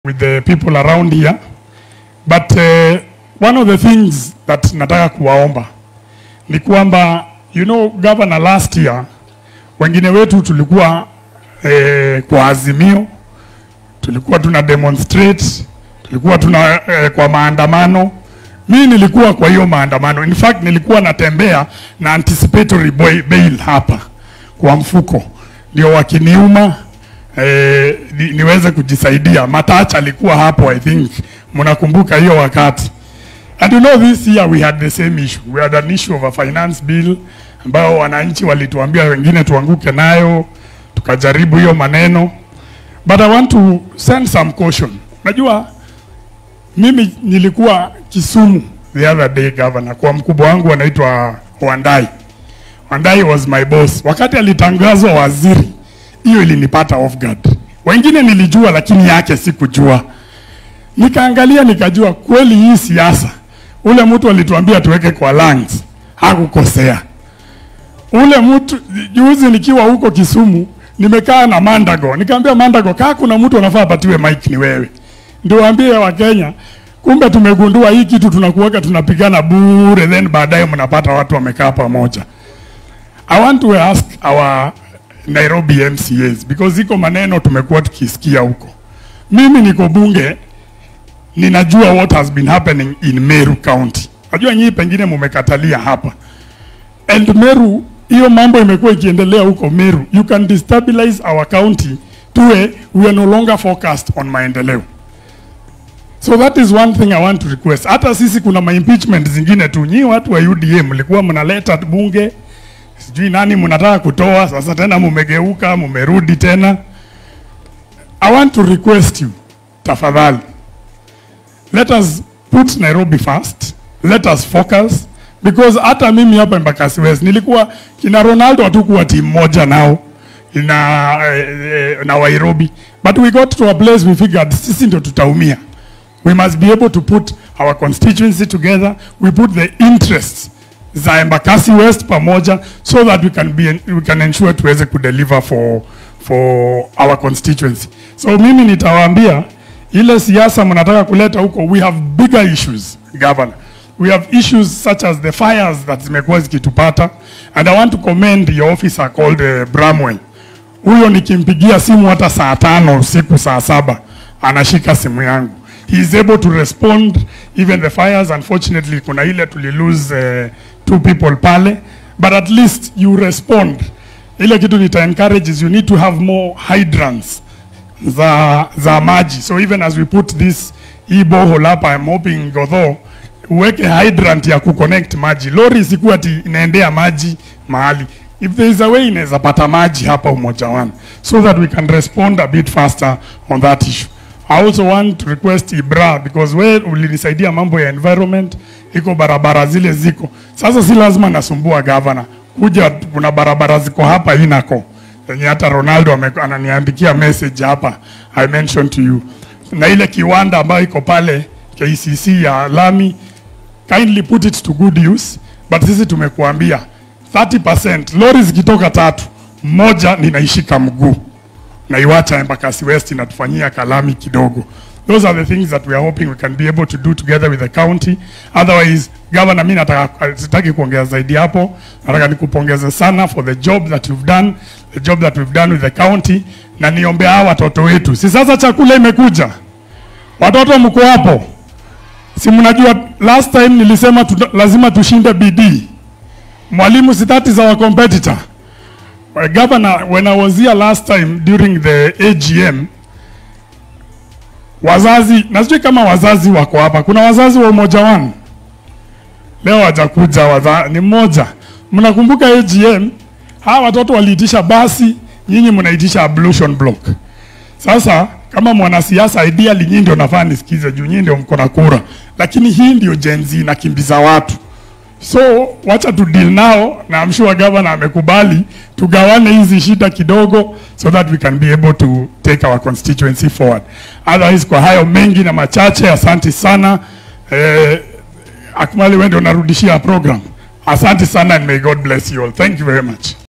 with the people around here but uh, one of the things that nataka kuwaomba ni kwamba you know governor last year wengine wetu tulikuwa eh, kwa azimio tulikuwa tuna demonstrate tulikuwa tuna eh, kwa maandamano mimi nilikuwa kwa hiyo maandamano in fact nilikuwa natembea na anticipatory boy- bail hapa kwa mfuko ndio wakiniuma eh, ni, niweze kujisaidia matacha alikuwa hapo i think mnakumbuka hiyo wakati And you know this year we had the same issue. We had an issue of a finance bill ambao wananchi walituambia wengine tuanguke nayo, tukajaribu hiyo maneno. But I want to send some caution. Najua mimi nilikuwa Kisumu the other day governor, kwa mkubwa wangu anaitwa Wandai. Wandai was my boss. Wakati alitangazwa waziri, hiyo ilinipata off guard. Wengine nilijua, lakini yake sikujua. Nikaangalia nikajua kweli hii siasa, ule mtu alituambia tuweke kwa lungs, hakukosea. Ule mtu juzi nikiwa huko Kisumu, nimekaa na Mandago, nikamwambia Mandago, kaa kuna mtu anafaa apatiwe mic ni wewe, ndio waambie Wakenya, kumbe tumegundua hii kitu tunakuweka tunapigana bure, then baadaye mnapata watu wamekaa pamoja. I want to ask our Nairobi MCAs because iko maneno tumekuwa tukisikia huko. Mimi niko bunge ninajua what has been happening in Meru County. Najua nyinyi pengine mumekatalia hapa. And Meru, hiyo mambo imekuwa ikiendelea huko Meru. You can destabilize our county tuwe we are no longer focused on maendeleo. So that is one thing I want to request. Hata sisi kuna ma impeachment zingine tu. Nyinyi watu wa UDA mlikuwa mnaleta bunge, sijui nani mnataka kutoa, sasa tena mumegeuka, mumerudi tena. I want to request you, tafadhali let us put Nairobi first, let us focus because hata mimi hapa Embakasi West nilikuwa kina Ronaldo hatukuwa timu moja nao na, eh, eh, na Nairobi but we got to a place we figured sisi ndio tutaumia. We must be able to put our constituency together, we put the interests za Embakasi West pamoja so that we can be we can ensure tuweze kudeliver for for our constituency. So mimi nitawaambia ile siasa mnataka kuleta huko, we have bigger issues governor. We have issues such as the fires that zimekuwa zikitupata and I want to commend your officer called uh, Bramwell. Huyo nikimpigia simu hata saa tano usiku saa saba anashika simu yangu. He is able to respond even the fires unfortunately kuna ile tuli lose uh, two people pale but at least you respond. Ile kitu nita encourage is you need to have more hydrants za, za maji. So even as we put this hii borehole hapa, I'm hoping Godho uweke hydrant ya kuconnect maji. Lori isikuwa ati inaendea maji mahali. If there is a way inaweza pata maji hapa Umoja One so that we can respond a bit faster on that issue. I also want to request Ibra because we ulinisaidia mambo ya environment, iko barabara zile ziko sasa, si lazima nasumbua governor kuja, kuna barabara ziko hapa inako yenye hata Ronaldo ame- ananiandikia message hapa I mentioned to you, na ile kiwanda ambayo iko pale KCC ya lami, kindly put it to good use, but sisi tumekuambia 30% lori zikitoka tatu, moja ninaishika mguu na iwacha Embakasi West inatufanyia kalami kidogo. Those are the things that we are hoping we can be able to do together with the county. Otherwise, governor, mimi nataka sitaki kuongea zaidi hapo. Nataka nikupongeze sana for the job that you've done, the job that we've done with the county na niombe hawa watoto wetu. Si sasa chakula imekuja. Watoto mko hapo. Si mnajua last time nilisema tu, lazima tushinde bidii. Mwalimu si that is our competitor. Well, Governor, when I was here last time during the AGM, wazazi, na sijui kama wazazi wako hapa. Kuna wazazi wa Umoja One leo wajakuja, waza, ni mmoja. Mnakumbuka AGM, hawa watoto waliitisha basi, nyinyi mnaitisha ablution block. Sasa kama mwanasiasa ideally, nyinyi ndio nafaa nisikize juu nyinyi ndio mko na kura, lakini hii ndio Gen Z inakimbiza watu. So wacha tu deal nao, na I'm sure governor amekubali tugawane hizi shida kidogo, so that we can be able to take our constituency forward. Otherwise, kwa hayo mengi na machache, asante sana eh, Akmali, wewe ndio unarudishia program. Asante sana and may God bless you all. Thank you very much.